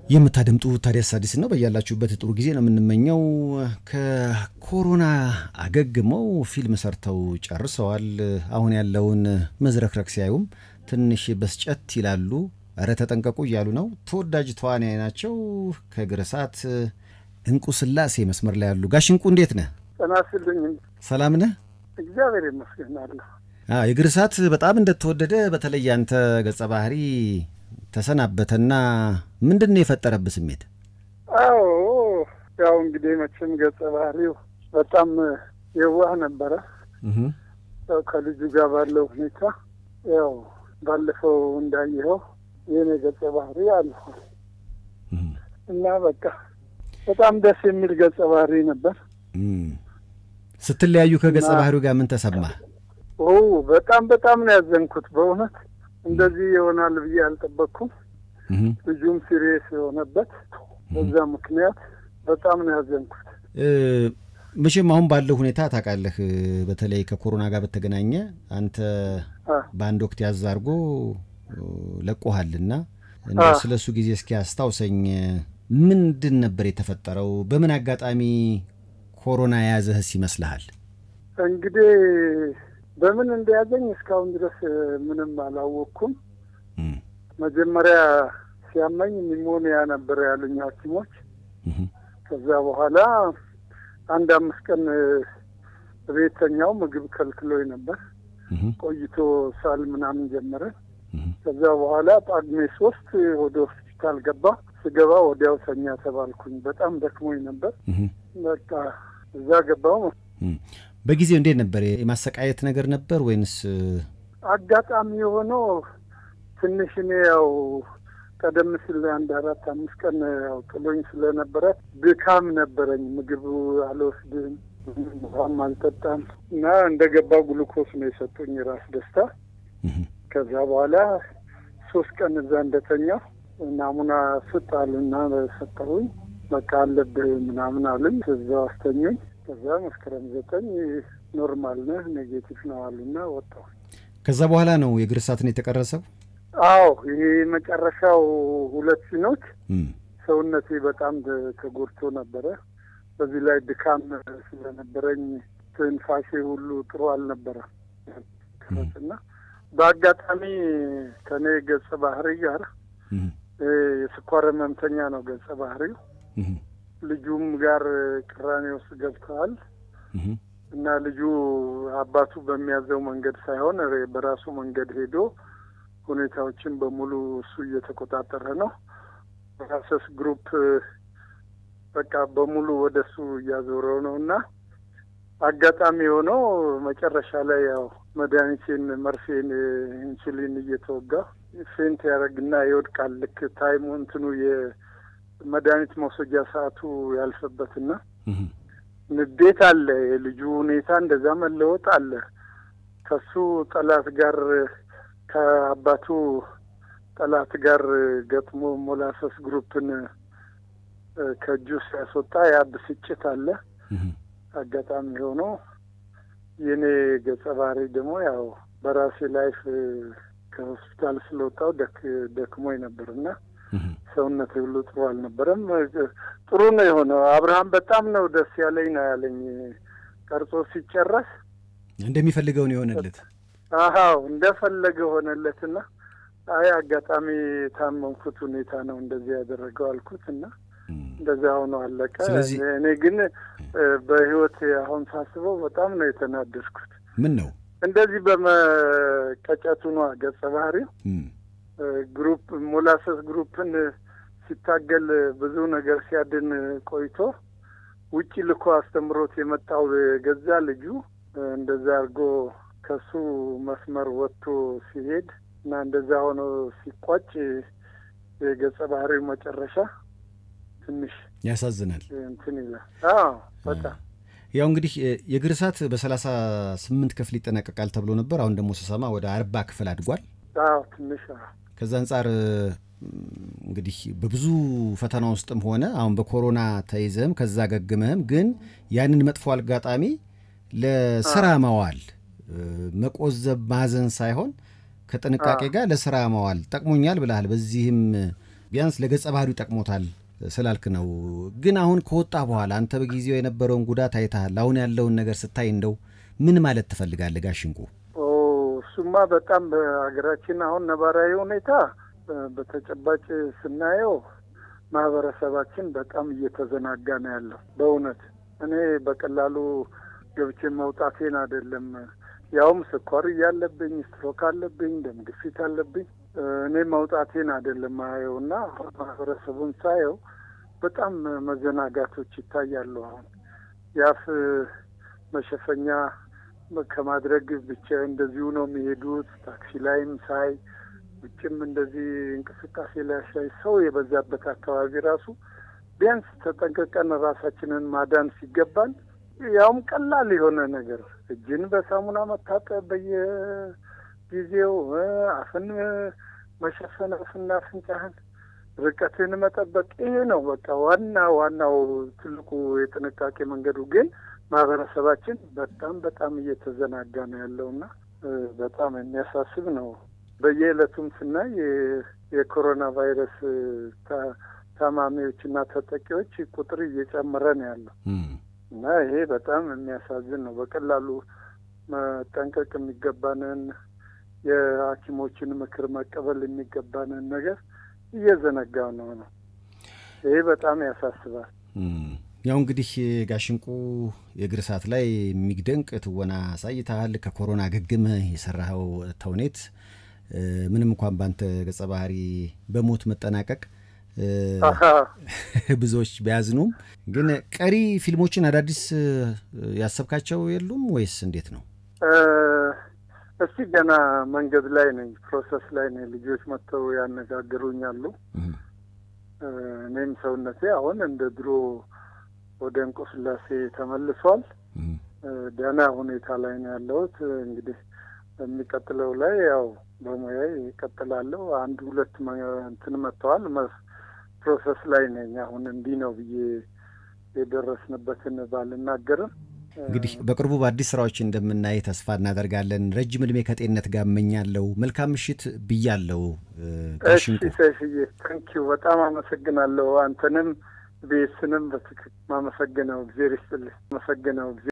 የምታደምጡ ታዲያስ አዲስ ነው። በያላችሁበት ጥሩ ጊዜ ነው የምንመኘው። ከኮሮና አገግመው ፊልም ሰርተው ጨርሰዋል። አሁን ያለውን መዝረክረክ ሲያዩም ትንሽ በስጨት ይላሉ። እረ ተጠንቀቁ እያሉ ነው። ተወዳጅ ተዋናይ ናቸው። ከእግር እሳት እንቁ ስላሴ መስመር ላይ ያሉ። ጋሽ እንቁ እንዴት ነህ? ጤና ይስጥልኝ። ሰላም ነህ? እግዚአብሔር ይመስገናለሁ። የእግር እሳት በጣም እንደተወደደ በተለይ አንተ ገጸ ባህሪ ተሰናበተና ምንድን ነው የፈጠረብህ ስሜት? አዎ ያው እንግዲህ መቼም ገጸ ባህሪው በጣም የዋህ ነበረ። ያው ከልጁ ጋር ባለው ሁኔታ ያው ባለፈው እንዳየኸው የኔ ገጸ ባህሪ አልፏል እና በቃ በጣም ደስ የሚል ገጸ ባህሪ ነበር። ስትለያዩ ከገጸ ባህሪው ጋር ምን ተሰማህ? ኦ በጣም በጣም ነው ያዘንኩት በእውነት እንደዚህ ይሆናል ብዬ አልጠበቅኩም። ልጁም ሲሪየስ የሆነበት በዛ ምክንያት በጣም ነው ያዘንኩት። መቼም አሁን ባለው ሁኔታ ታውቃለህ፣ በተለይ ከኮሮና ጋር በተገናኘ አንተ በአንድ ወቅት ያዝ አድርጎ ለቆሃልና እንደው ስለ እሱ ጊዜ እስኪ አስታውሰኝ። ምንድን ነበር የተፈጠረው? በምን አጋጣሚ ኮሮና የያዘህስ ይመስልሃል? እንግዲህ በምን እንደያዘኝ እስካሁን ድረስ ምንም አላወቅኩም። መጀመሪያ ሲያመኝ ኒሞኒያ ነበር ያሉኝ ሐኪሞች። ከዛ በኋላ አንድ አምስት ቀን ቤተኛው ምግብ ከልክሎኝ ነበር። ቆይቶ ሳል ምናምን ጀመረ። ከዛ በኋላ ጳጉሜ ሶስት ወደ ሆስፒታል ገባ። ስገባ ወዲያው ተኛ ተባልኩኝ። በጣም ደክሞኝ ነበር። በቃ እዛ ገባው። በጊዜው እንዴት ነበር? የማሰቃየት ነገር ነበር ወይንስ? አጋጣሚ የሆነው ትንሽ እኔ ያው ቀደም ሲል አንድ አራት አምስት ቀን ያው ጥሎኝ ስለነበረ ድካም ነበረኝ። ምግብ አልወስድም፣ ውሃም አልጠጣም እና እንደ ገባው ግሉኮስ ነው የሰጡኝ ራስ ደስታ። ከዛ በኋላ ሶስት ቀን እዛ እንደተኛው ናሙና ስጥ አሉና ሰጠሁኝ። በቃ አለብህ ምናምን አሉኝ። እዛው አስተኙኝ። ከዛ መስከረም ዘጠኝ ኖርማል ነህ ኔጌቲቭ ነው አሉና ወጣሁ። ከዛ በኋላ ነው የእግር እሳትን የተቀረሰው? አዎ ይሄ መጨረሻው ሁለት ሲኖች ሰውነቴ በጣም ተጎድቶ ነበረ። በዚህ ላይ ድካም ስለነበረኝ ትንፋሼ ሁሉ ጥሩ አልነበረም እና በአጋጣሚ ከኔ ገጸ ባህሪ ጋር የስኳር ህመምተኛ ነው ገጸ ባህሪው ልጁም ጋር ቅራኔ ውስጥ ገብተዋል እና ልጁ አባቱ በሚያዘው መንገድ ሳይሆን በራሱ መንገድ ሄዶ ሁኔታዎችን በሙሉ እሱ እየተቆጣጠረ ነው። ራሰስ ግሩፕ በቃ በሙሉ ወደ እሱ እያዞረው ነው እና አጋጣሚ የሆነው መጨረሻ ላይ ያው መድኃኒቴን መርፌን ኢንሱሊን እየተወጋ ፌንት ያደረግና ይወድቃል። ልክ ታይሙ እንትኑ የመድኃኒት መውሰጃ ሰዓቱ ያልፈበትና ንዴት አለ። የልጁ ሁኔታ እንደዛ መለወጥ አለ። ከሱ ጠላት ጋር ከአባቱ ጠላት ጋር ገጥሞ ሞላሰስ ግሩፕን ከእጁ ሲያስወጣ ያ ብስጭት አለ። አጋጣሚ ሆኖ የእኔ ገጸ ባህሪ ደግሞ ያው በራሴ ላይፍ ከሆስፒታል ስለወጣው ደክሞኝ ነበርና ሰውነት ሁሉ ጥሩ አልነበረም። ጥሩ ነው የሆነው። አብርሃም በጣም ነው ደስ ያለኝ ነው ያለኝ። ቀርጾ ሲጨረስ እንደሚፈልገው ነው የሆነለት። አዎ እንደፈለገ ሆነለትና አይ አጋጣሚ የታመምኩት ሁኔታ ነው እንደዚህ ያደረገው አልኩት እና እንደዛ ሆኖ አለቀ። እኔ ግን በህይወት አሁን ሳስበው በጣም ነው የተናደድኩት። ምን ነው እንደዚህ በመቀጨቱ ነው ገጸ ባህሪው ግሩፕ ሞላሰስ ግሩፕን ሲታገል ብዙ ነገር ሲያድን ቆይቶ ውጪ ልኮ አስተምሮት የመጣው የገዛ ልጁ እንደዛ አድርጎ ከሱ መስመር ወጥቶ ሲሄድ እና እንደዛ ሆኖ ሲቋጭ የገጸ ባህሪው መጨረሻ ትንሽ ያሳዝናል። እንትን ይላል። አዎ በጣም ያው እንግዲህ የእግር እሳት በሰላሳ ስምንት ክፍል ይጠናቀቃል ተብሎ ነበር። አሁን ደግሞ ስሰማ ወደ አርባ ክፍል አድጓል። አዎ ትንሽ ከዛ አንጻር እንግዲህ በብዙ ፈተና ውስጥም ሆነ አሁን በኮሮና ተይዘህም ከዛ ገግመህም ግን ያንን መጥፎ አጋጣሚ ለስራ መዋል መቆዘብ ማዘን ሳይሆን ከጥንቃቄ ጋር ለስራ መዋል ጠቅሞኛል ብለሃል። በዚህም ቢያንስ ለገጸ ባህሪው ጠቅሞታል ስላልክ ነው። ግን አሁን ከወጣ በኋላ አንተ በጊዜው የነበረውን ጉዳት አይተሃል። አሁን ያለውን ነገር ስታይ እንደው ምን ማለት ትፈልጋለህ ጋሽ እንቁ? እሱማ በጣም በሀገራችን አሁን ነባራዊ ሁኔታ በተጨባጭ ስናየው ማህበረሰባችን በጣም እየተዘናጋ ነው ያለው። በእውነት እኔ በቀላሉ ገብቼ መውጣቴን አይደለም ያውም ስኳር እያለብኝ ስትሮክ አለብኝ፣ ደም ግፊት አለብኝ። እኔ መውጣቴን አይደለም ማየው እና ማህበረሰቡን ሳየው በጣም መዘናጋቶች ይታያሉ። አሁን የአፍ መሸፈኛ ከማድረግ ብቻ እንደዚሁ ነው የሚሄዱት። ታክሲ ላይም ሳይ ውጭም እንደዚህ እንቅስቃሴ ላይ ሳይ ሰው የበዛበት አካባቢ ራሱ ቢያንስ ተጠንቀቀን ራሳችንን ማዳን ሲገባን ያውም ቀላል የሆነ ነገር እጅን በሳሙና መታጠብ በየጊዜው አፍን መሸፈን አፍና አፍንጫህን ርቀትን መጠበቅ ይሄ ነው በቃ ዋና ዋናው ትልቁ የጥንቃቄ መንገዱ። ግን ማህበረሰባችን በጣም በጣም እየተዘናጋ ነው ያለውና በጣም የሚያሳስብ ነው። በየዕለቱም ስናይ የኮሮና ቫይረስ ታማሚዎችና ተጠቂዎች ቁጥር እየጨመረ ነው ያለው እና ይሄ በጣም የሚያሳዝን ነው። በቀላሉ መጠንቀቅ የሚገባንን የሐኪሞችን ምክር መቀበል የሚገባንን ነገር እየዘነጋ ነው ነው። ይሄ በጣም ያሳስባል። ያው እንግዲህ ጋሽንቁ የእግር እሳት ላይ የሚደንቅ ትወና አሳይተሃል። ከኮሮና አገግመህ የሰራኸው ተውኔት ምንም እንኳን በአንተ ገጸ ባህሪ በሞት መጠናቀቅ ብዙዎች ቢያዝኑም ግን ቀሪ ፊልሞችን አዳዲስ ያሰብካቸው የሉም ወይስ እንዴት ነው? እስቲ ገና መንገድ ላይ ነኝ፣ ፕሮሰስ ላይ ነኝ። ልጆች መጥተው ያነጋግሩኛሉ። እኔም ሰውነቴ አሁን እንደ ድሮ ወደ እንቁ ስላሴ ተመልሷል። ደህና ሁኔታ ላይ ነው ያለሁት። እንግዲህ የሚቀጥለው ላይ ያው በሙያ ይቀጥላለሁ። አንድ ሁለት እንትን መጥተዋል። ፕሮሰስ ላይ ነኝ አሁን። እንዲህ ነው ብዬ የደረስንበትን ባልናገርም እንግዲህ በቅርቡ በአዲስ ስራዎች እንደምናይ ተስፋ እናደርጋለን። ረጅም እድሜ ከጤንነት ጋር እመኛለሁ። መልካም ምሽት ብያለሁ። እሺ ሰይፍዬ፣ ታንኪዩ በጣም አመሰግናለሁ። አንተንም ቤስንም በትክክል ማመሰግነው እግዜር ይስጥልኝ። አመሰግነው እግዜር